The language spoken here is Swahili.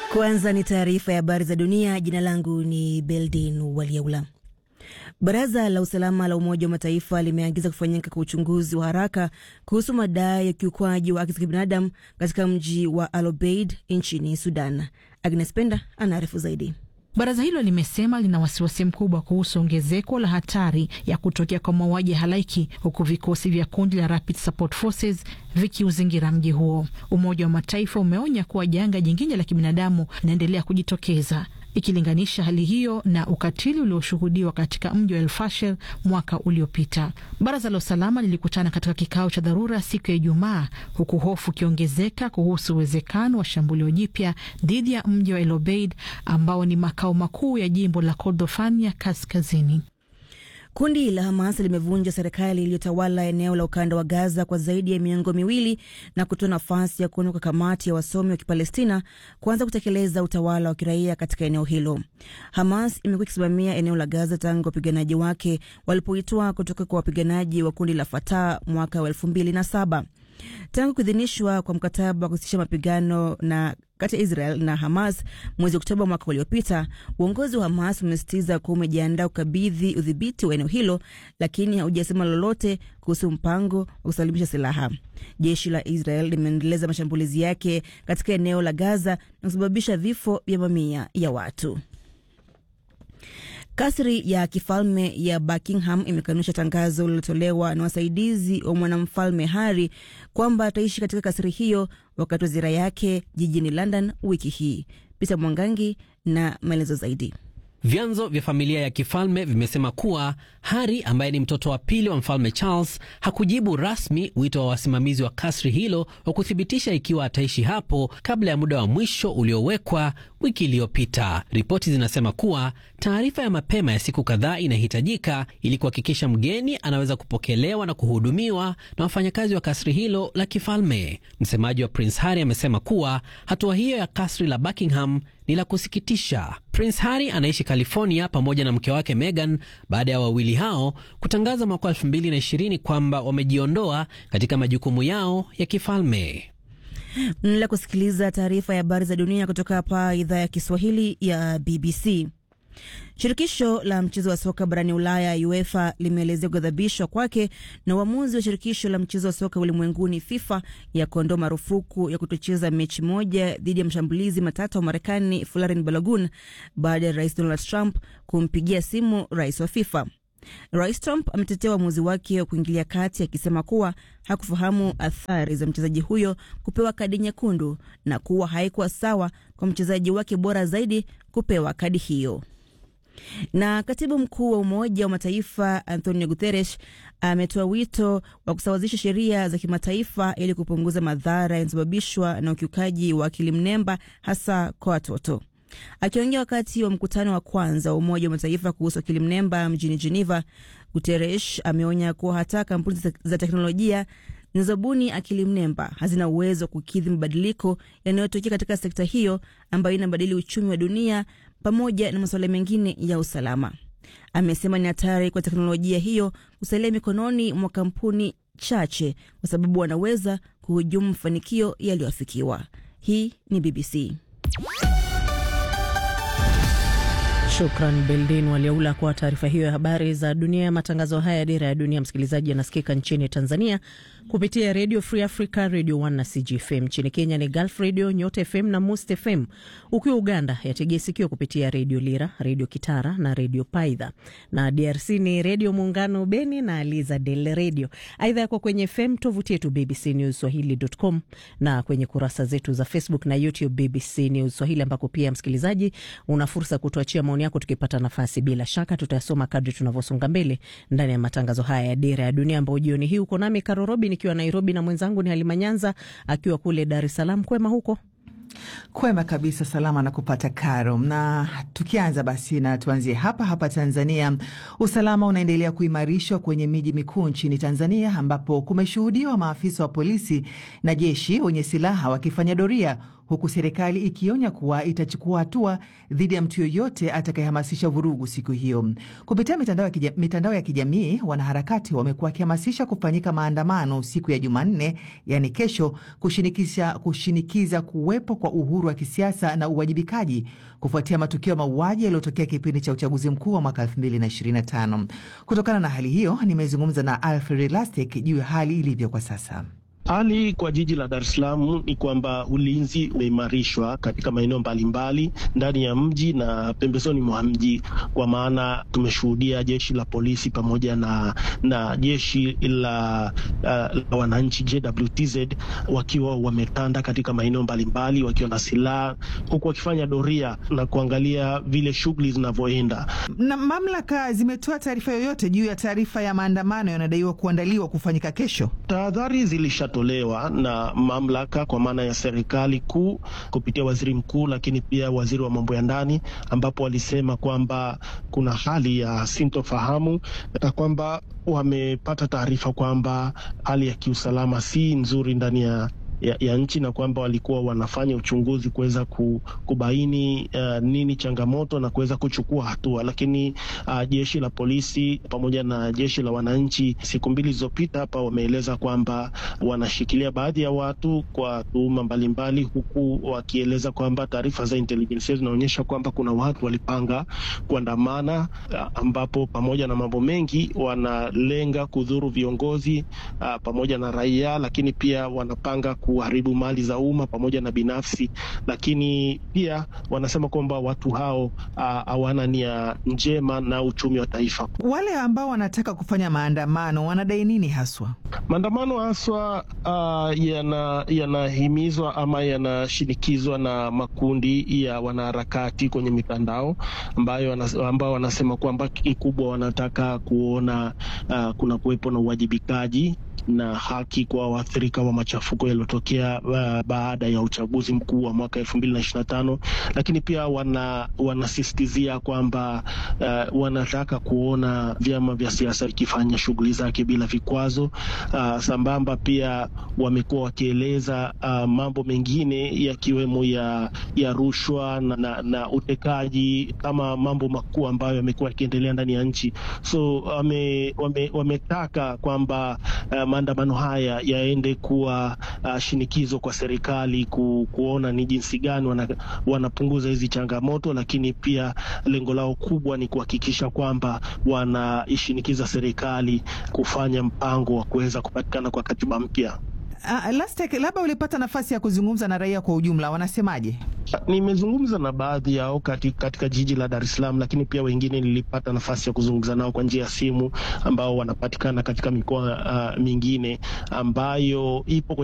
Kwanza ni taarifa ya habari za dunia. Jina langu ni Beldin Waliaula. Baraza la usalama la Umoja wa Mataifa limeagiza kufanyika kwa uchunguzi wa haraka kuhusu madai ya ukiukwaji wa haki za kibinadamu katika mji wa Al Obeid nchini Sudan. Agnes Penda anaarifu zaidi. Baraza hilo limesema lina wasiwasi mkubwa kuhusu ongezeko la hatari ya kutokea kwa mauaji ya halaiki huku vikosi vya kundi la Rapid Support Forces vikiuzingira mji huo. Umoja wa Mataifa umeonya kuwa janga jingine la kibinadamu linaendelea kujitokeza ikilinganisha hali hiyo na ukatili ulioshuhudiwa katika mji wa El Fasher mwaka uliopita. Baraza la usalama lilikutana katika kikao cha dharura siku ya Ijumaa, huku hofu ikiongezeka kuhusu uwezekano wa shambulio jipya dhidi ya mji wa El Obeid ambao ni makao makuu ya jimbo la Kordofan ya kaskazini. Kundi la Hamas limevunja serikali iliyotawala eneo la ukanda wa Gaza kwa zaidi ya miongo miwili na kutoa nafasi ya kuundwa kwa kamati ya wasomi wa Kipalestina kuanza kutekeleza utawala wa kiraia katika eneo hilo. Hamas imekuwa ikisimamia eneo la Gaza tangu wapiganaji wake walipoitwa kutoka kwa wapiganaji wa kundi la Fatah mwaka wa elfu mbili na saba. Tangu kuidhinishwa kwa mkataba wa kusitisha mapigano na kati ya Israel na Hamas mwezi Oktoba mwaka uliopita, uongozi wa Hamas umesisitiza kuwa umejiandaa kukabidhi udhibiti wa eneo hilo, lakini haujasema lolote kuhusu mpango wa kusalimisha silaha. Jeshi la Israel limeendeleza mashambulizi yake katika eneo la Gaza na kusababisha vifo vya mamia ya watu. Kasri ya kifalme ya Buckingham imekanusha tangazo lililotolewa na wasaidizi wa mwanamfalme Harry kwamba ataishi katika kasri hiyo wakati wa ziara yake jijini London wiki hii. Peter Mwangangi na maelezo zaidi. Vyanzo vya familia ya kifalme vimesema kuwa Harry ambaye ni mtoto wa pili wa mfalme Charles hakujibu rasmi wito wa wasimamizi wa kasri hilo wa kuthibitisha ikiwa ataishi hapo kabla ya muda wa mwisho uliowekwa wiki iliyopita. Ripoti zinasema kuwa taarifa ya mapema ya siku kadhaa inahitajika ili kuhakikisha mgeni anaweza kupokelewa na kuhudumiwa na wafanyakazi wa kasri hilo la kifalme. Msemaji wa Prince Harry amesema kuwa hatua hiyo ya kasri la Buckingham ni la kusikitisha. Prince Harry anaishi California pamoja na mke wake Meghan baada ya wawili hao kutangaza mwaka 2020 kwamba wamejiondoa katika majukumu yao ya kifalme. Mnaendelea kusikiliza taarifa ya habari za dunia kutoka hapa idhaa ya Kiswahili ya BBC. Shirikisho la mchezo wa soka barani Ulaya, UEFA, limeelezea kughadhabishwa kwake na uamuzi wa shirikisho la mchezo wa soka ulimwenguni, FIFA, ya kuondoa marufuku ya kutocheza mechi moja dhidi ya mshambulizi matata wa Marekani Folarin Balogun baada ya rais Donald Trump kumpigia simu rais wa FIFA. Rais Trump ametetea uamuzi wake wa kuingilia kati akisema kuwa hakufahamu athari za mchezaji huyo kupewa kadi nyekundu na kuwa haikuwa sawa kwa mchezaji wake bora zaidi kupewa kadi hiyo. Na katibu mkuu wa Umoja wa Mataifa Antonio Guterres ametoa wito wa kusawazisha sheria za kimataifa ili kupunguza madhara yanayosababishwa na ukiukaji wa akili mnemba hasa kwa watoto. Akiongea wakati wa mkutano wa kwanza wa Umoja wa Mataifa kuhusu akili mnemba mjini Geneva, Guterres ameonya kuwa hata kampuni za teknolojia zinazobuni akili mnemba hazina uwezo wa kukidhi mabadiliko yanayotokea katika sekta hiyo ambayo inabadili uchumi wa dunia pamoja na masuala mengine ya usalama. Amesema ni hatari kwa teknolojia hiyo kusalia mikononi mwa kampuni chache kwa sababu wanaweza kuhujumu mafanikio yaliyoafikiwa. Hii ni BBC. Shukran Beldin Waliaula kwa taarifa hiyo ya habari za dunia. Matangazo haya ya Dira ya Dunia, msikilizaji, yanasikika nchini Tanzania kupitia Radio Free Africa, Radio 1 na CGFM. Nchini Kenya ni Gulf Radio, Nyota FM na Must FM. Ukiwa Uganda yategea sikio kupitia Radio Lira, Radio Kitara na Radio Paidha, na DRC ni Radio Muungano Beni na Aliza Del Radio. Aidha yako kwenye FM, tovuti yetu BBC News Swahili.com na kwenye kurasa zetu za Facebook na YouTube BBC News Swahili, ambako pia msikilizaji una fursa kutuachia maoni yako tukipata nafasi. Bila shaka tutayasoma kadri tunavyosonga mbele ndani ya matangazo haya ya Dira ya Dunia, ambao jioni hii uko nami Karorobi nikiwa Nairobi na mwenzangu ni Halima Nyanza akiwa kule Dar es Salaam. Kwema huko? Kwema kabisa, salama na kupata karo. Na tukianza basi, na tuanzie hapa hapa Tanzania. Usalama unaendelea kuimarishwa kwenye miji mikuu nchini Tanzania, ambapo kumeshuhudiwa maafisa wa polisi na jeshi wenye silaha wakifanya doria huku serikali ikionya kuwa itachukua hatua dhidi ya mtu yoyote atakayehamasisha vurugu siku hiyo. Kupitia mitandao ya, kija, mitandao ya kijamii, wanaharakati wamekuwa wakihamasisha kufanyika maandamano siku ya Jumanne, yaani kesho, kushinikiza, kushinikiza kuwepo kwa uhuru wa kisiasa na uwajibikaji kufuatia matukio ya mauaji yaliyotokea kipindi cha uchaguzi mkuu wa mwaka 2025. Kutokana na hali hiyo, nimezungumza na Alfred Lastek juu ya hali ilivyo kwa sasa. Hali kwa jiji la Dar es Salaam ni kwamba ulinzi umeimarishwa katika maeneo mbalimbali ndani ya mji na pembezoni mwa mji, kwa maana tumeshuhudia jeshi la polisi pamoja na, na jeshi la, uh, la wananchi JWTZ wakiwa wametanda katika maeneo mbalimbali wakiwa na silaha huku wakifanya doria na kuangalia vile shughuli zinavyoenda. Na mamlaka zimetoa taarifa yoyote juu ya taarifa ya maandamano yanadaiwa kuandaliwa kufanyika kesho? Tahadhari zilisha tolewa na mamlaka kwa maana ya serikali kuu kupitia waziri mkuu, lakini pia waziri wa mambo ya ndani, ambapo walisema kwamba kuna hali ya sintofahamu na kwamba wamepata taarifa kwamba hali ya kiusalama si nzuri ndani ya ya, ya nchi na kwamba walikuwa wanafanya uchunguzi kuweza kubaini uh, nini changamoto na kuweza kuchukua hatua, lakini uh, jeshi la polisi pamoja na jeshi la wananchi siku mbili zilizopita hapa wameeleza kwamba wanashikilia baadhi ya watu kwa tuhuma mbalimbali, huku wakieleza kwamba taarifa za intelijensia zinaonyesha kwamba kuna watu walipanga kuandamana, uh, ambapo pamoja na mambo mengi wanalenga kudhuru viongozi uh, pamoja na raia, lakini pia wanapanga kuharibu mali za umma pamoja na binafsi, lakini pia wanasema kwamba watu hao hawana uh, nia njema na uchumi wa taifa. Wale ambao wanataka kufanya maandamano wanadai nini haswa? Maandamano haswa uh, yanahimizwa yana ama yanashinikizwa na makundi ya wanaharakati kwenye mitandao ambayo ambao wanasema kwamba kikubwa wanataka kuona uh, kuna kuwepo na uwajibikaji na haki kwa waathirika wa machafuko yaliyotokea uh, baada ya uchaguzi mkuu wa mwaka elfu mbili na ishirini na tano, lakini pia wana wanasisitizia kwamba uh, wanataka kuona vyama vya siasa vikifanya shughuli zake bila vikwazo. Uh, sambamba pia wamekuwa wakieleza uh, mambo mengine yakiwemo ya, ya rushwa na, na, na utekaji kama mambo makuu ambayo yamekuwa yakiendelea ndani ya nchi, so wame, wame, wametaka kwamba uh, maandamano haya yaende kuwa uh, shinikizo kwa serikali ku, kuona ni jinsi gani wana, wanapunguza hizi changamoto, lakini pia lengo lao kubwa ni kuhakikisha kwamba wanaishinikiza serikali kufanya mpango wa kuweza kupatikana kwa katiba mpya. Uh, Lastek, labda ulipata nafasi ya kuzungumza na raia kwa ujumla, wanasemaje? Nimezungumza na baadhi yao katika, katika jiji la Dar es Salaam, lakini pia wengine nilipata nafasi ya kuzungumza nao kwa njia ya simu ambao wanapatikana katika mikoa uh, mingine ambayo ipo